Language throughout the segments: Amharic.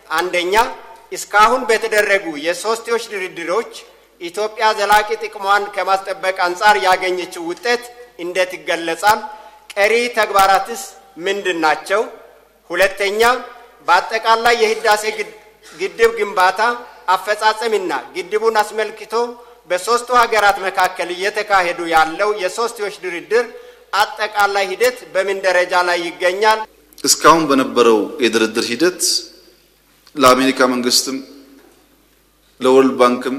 አንደኛ እስካሁን በተደረጉ የሶስትዮሽ ድርድሮች ኢትዮጵያ ዘላቂ ጥቅሟን ከማስጠበቅ አንጻር ያገኘችው ውጤት እንዴት ይገለጻል? ቀሪ ተግባራትስ ምንድን ናቸው? ሁለተኛ በአጠቃላይ የህዳሴ ግድብ ግንባታ አፈጻጸምና ግድቡን አስመልክቶ በሦስቱ ሀገራት መካከል እየተካሄዱ ያለው የሶስትዮሽ ድርድር አጠቃላይ ሂደት በምን ደረጃ ላይ ይገኛል? እስካሁን በነበረው የድርድር ሂደት ለአሜሪካ መንግስትም ለወርልድ ባንክም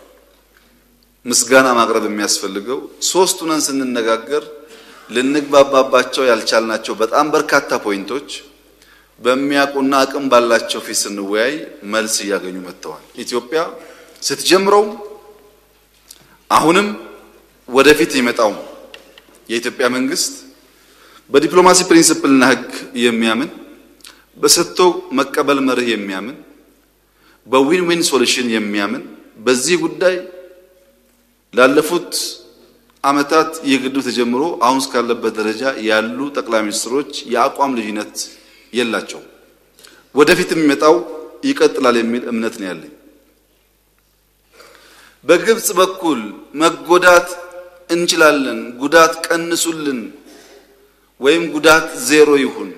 ምስጋና ማቅረብ የሚያስፈልገው ሶስት ሆነን ስንነጋገር ልንግባባባቸው ያልቻልናቸው በጣም በርካታ ፖይንቶች በሚያውቁና አቅም ባላቸው ፊት ስንወያይ መልስ እያገኙ መጥተዋል። ኢትዮጵያ ስትጀምረውም አሁንም ወደፊት ይመጣው የኢትዮጵያ መንግስት በዲፕሎማሲ ፕሪንሲፕልና ሕግ የሚያምን በሰጥቶ መቀበል መርህ የሚያምን በዊን ዊን ሶሉሽን የሚያምን በዚህ ጉዳይ ላለፉት ዓመታት የግዱ ተጀምሮ አሁን እስካለበት ደረጃ ያሉ ጠቅላይ ሚኒስትሮች የአቋም ልዩነት የላቸው። ወደፊት የሚመጣው ይቀጥላል የሚል እምነት ነው ያለኝ። በግብጽ በኩል መጎዳት እንችላለን፣ ጉዳት ቀንሱልን ወይም ጉዳት ዜሮ ይሁን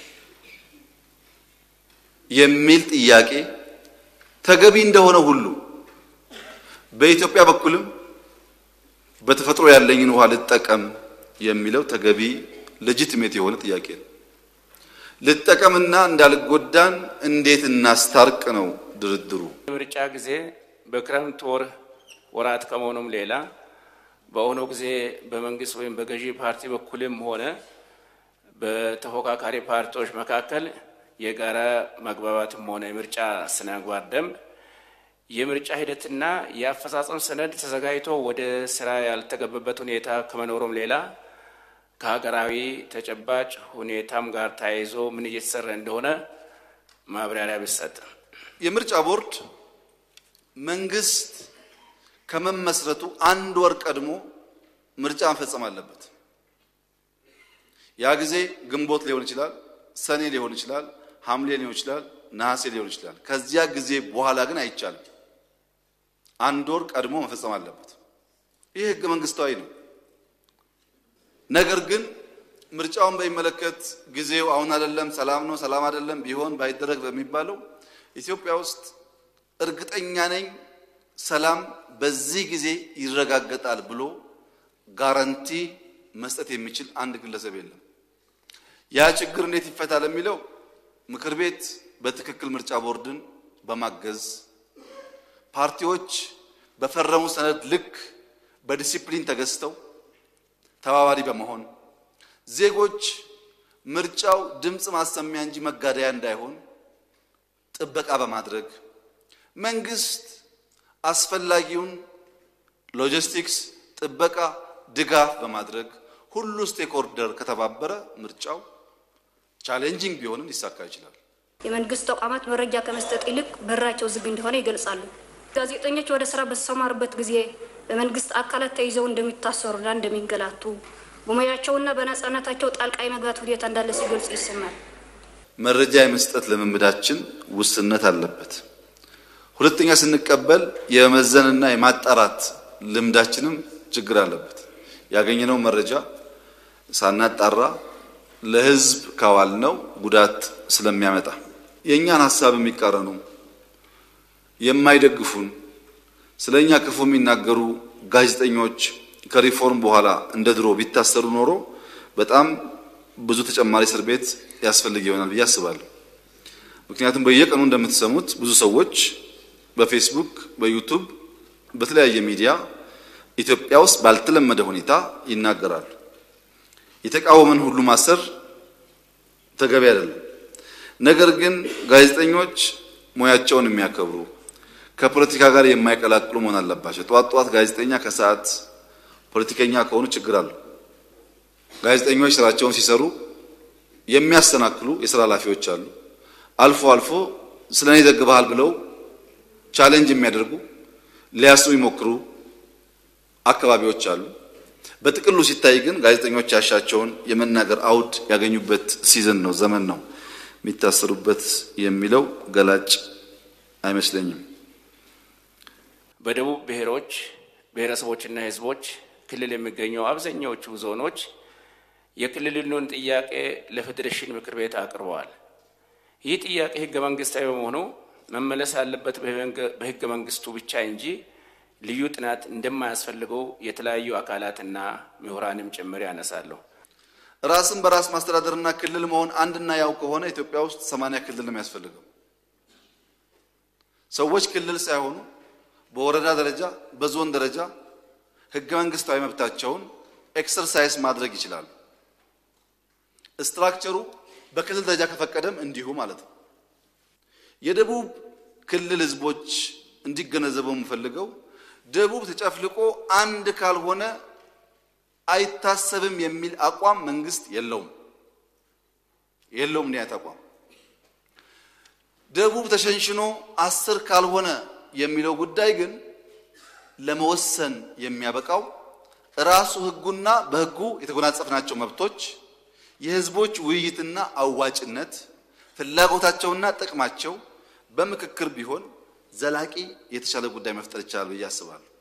የሚል ጥያቄ ተገቢ እንደሆነ ሁሉ በኢትዮጵያ በኩልም በተፈጥሮ ያለኝን ውሃ ልጠቀም የሚለው ተገቢ ሌጂቲሜት የሆነ ጥያቄ ነው። ልጠቀምና እንዳልጎዳን እንዴት እናስታርቅ ነው ድርድሩ። የምርጫ ጊዜ በክረምት ወር ወራት ከመሆኑም ሌላ በአሁኑ ጊዜ በመንግስት ወይም በገዢ ፓርቲ በኩልም ሆነ በተፎካካሪ ፓርቲዎች መካከል የጋራ መግባባትም ሆነ የምርጫ ስነ ምግባር ደንብ የምርጫ ሂደትና የአፈጻጸም ሰነድ ተዘጋጅቶ ወደ ስራ ያልተገባበት ሁኔታ ከመኖሩም ሌላ ከሀገራዊ ተጨባጭ ሁኔታም ጋር ተያይዞ ምን እየተሰራ እንደሆነ ማብራሪያ ቢሰጥ። የምርጫ ቦርድ መንግስት ከመመስረቱ አንድ ወር ቀድሞ ምርጫ መፈጸም አለበት። ያ ጊዜ ግንቦት ሊሆን ይችላል፣ ሰኔ ሊሆን ይችላል፣ ሐምሌ ሊሆን ይችላል፣ ነሐሴ ሊሆን ይችላል። ከዚያ ጊዜ በኋላ ግን አይቻልም። አንድ ወር ቀድሞ መፈጸም አለበት። ይህ ህገ መንግስታዊ ነው። ነገር ግን ምርጫውን በሚመለከት ጊዜው አሁን አይደለም፣ ሰላም ነው፣ ሰላም አይደለም፣ ቢሆን ባይደረግ በሚባለው ኢትዮጵያ ውስጥ እርግጠኛ ነኝ ሰላም በዚህ ጊዜ ይረጋገጣል ብሎ ጋራንቲ መስጠት የሚችል አንድ ግለሰብ የለም። ያ ችግር እንዴት ይፈታል የሚለው ምክር ቤት በትክክል ምርጫ ቦርድን በማገዝ ፓርቲዎች በፈረሙ ሰነድ ልክ በዲሲፕሊን ተገዝተው ተባባሪ በመሆን ዜጎች ምርጫው ድምፅ ማሰሚያ እንጂ መጋደያ እንዳይሆን ጥበቃ በማድረግ መንግስት አስፈላጊውን ሎጂስቲክስ፣ ጥበቃ፣ ድጋፍ በማድረግ ሁሉ ስቴክሆልደር ከተባበረ ምርጫው ቻሌንጂንግ ቢሆንም ሊሳካ ይችላል። የመንግስት ተቋማት መረጃ ከመስጠት ይልቅ በራቸው ዝግ እንደሆነ ይገልጻሉ። ጋዜጠኞች ወደ ስራ በተሰማሩበት ጊዜ በመንግስት አካላት ተይዘው እንደሚታሰሩና እንደሚንገላቱ በሙያቸውና በነጻነታቸው ጣልቃ የመግባት ሁኔታ እንዳለ ሲገልጹ ይሰማል። መረጃ የመስጠት ልምምዳችን ውስንነት አለበት። ሁለተኛ ስንቀበል የመመዘንና የማጣራት ልምዳችንም ችግር አለበት። ያገኘነው መረጃ ሳናጣራ ለህዝብ ካዋልነው ጉዳት ስለሚያመጣ የእኛን ሀሳብ የሚቃረኑ የማይደግፉን ስለ እኛ ክፉ የሚናገሩ ጋዜጠኞች ከሪፎርም በኋላ እንደ ድሮ ቢታሰሩ ኖሮ በጣም ብዙ ተጨማሪ እስር ቤት ያስፈልግ ይሆናል ብዬ አስባለሁ። ምክንያቱም በየቀኑ እንደምትሰሙት ብዙ ሰዎች በፌስቡክ፣ በዩቱብ፣ በተለያየ ሚዲያ ኢትዮጵያ ውስጥ ባልተለመደ ሁኔታ ይናገራሉ። የተቃወመን ሁሉ ማሰር ተገቢ አይደለም። ነገር ግን ጋዜጠኞች ሙያቸውን የሚያከብሩ ከፖለቲካ ጋር የማይቀላቅሉ መሆን አለባቸው። ጠዋት ጠዋት ጋዜጠኛ ከሰዓት ፖለቲከኛ ከሆኑ ችግር አለው። ጋዜጠኞች ስራቸውን ሲሰሩ የሚያስተናክሉ የስራ ኃላፊዎች አሉ። አልፎ አልፎ ስለ እኔ ዘግበሃል ብለው ቻሌንጅ የሚያደርጉ ሊያስሩ የሚሞክሩ አካባቢዎች አሉ። በጥቅሉ ሲታይ ግን ጋዜጠኞች ያሻቸውን የመናገር አውድ ያገኙበት ሲዝን ነው፣ ዘመን ነው። የሚታሰሩበት የሚለው ገላጭ አይመስለኝም። በደቡብ ብሔሮች ብሔረሰቦችና ሕዝቦች ክልል የሚገኙ አብዛኛዎቹ ዞኖች የክልሉን ጥያቄ ለፌዴሬሽን ምክር ቤት አቅርበዋል። ይህ ጥያቄ ህገ መንግስታዊ በመሆኑ መመለስ ያለበት በህገ መንግስቱ ብቻ እንጂ ልዩ ጥናት እንደማያስፈልገው የተለያዩ አካላትና ምሁራንም ጭምር ያነሳለሁ። ራስን በራስ ማስተዳደርና ክልል መሆን አንድና ያው ከሆነ ኢትዮጵያ ውስጥ ሰማንያ ክልል ነው የሚያስፈልገው። ሰዎች ክልል ሳይሆኑ በወረዳ ደረጃ በዞን ደረጃ ህገ መንግስታዊ መብታቸውን ኤክሰርሳይዝ ማድረግ ይችላሉ። ስትራክቸሩ በክልል ደረጃ ከፈቀደም እንዲሁ ማለት ነው። የደቡብ ክልል ህዝቦች እንዲገነዘበው የምፈልገው ደቡብ ተጨፍልቆ አንድ ካልሆነ አይታሰብም የሚል አቋም መንግስት የለውም የለውም ነው አቋም። ደቡብ ተሸንሽኖ አስር ካልሆነ የሚለው ጉዳይ ግን ለመወሰን የሚያበቃው ራሱ ህጉና በህጉ የተጎናጸፍናቸው መብቶች የህዝቦች ውይይትና አዋጭነት ፍላጎታቸውና ጥቅማቸው በምክክር ቢሆን ዘላቂ የተሻለ ጉዳይ መፍጠር ይቻላል ብዬ አስባለሁ።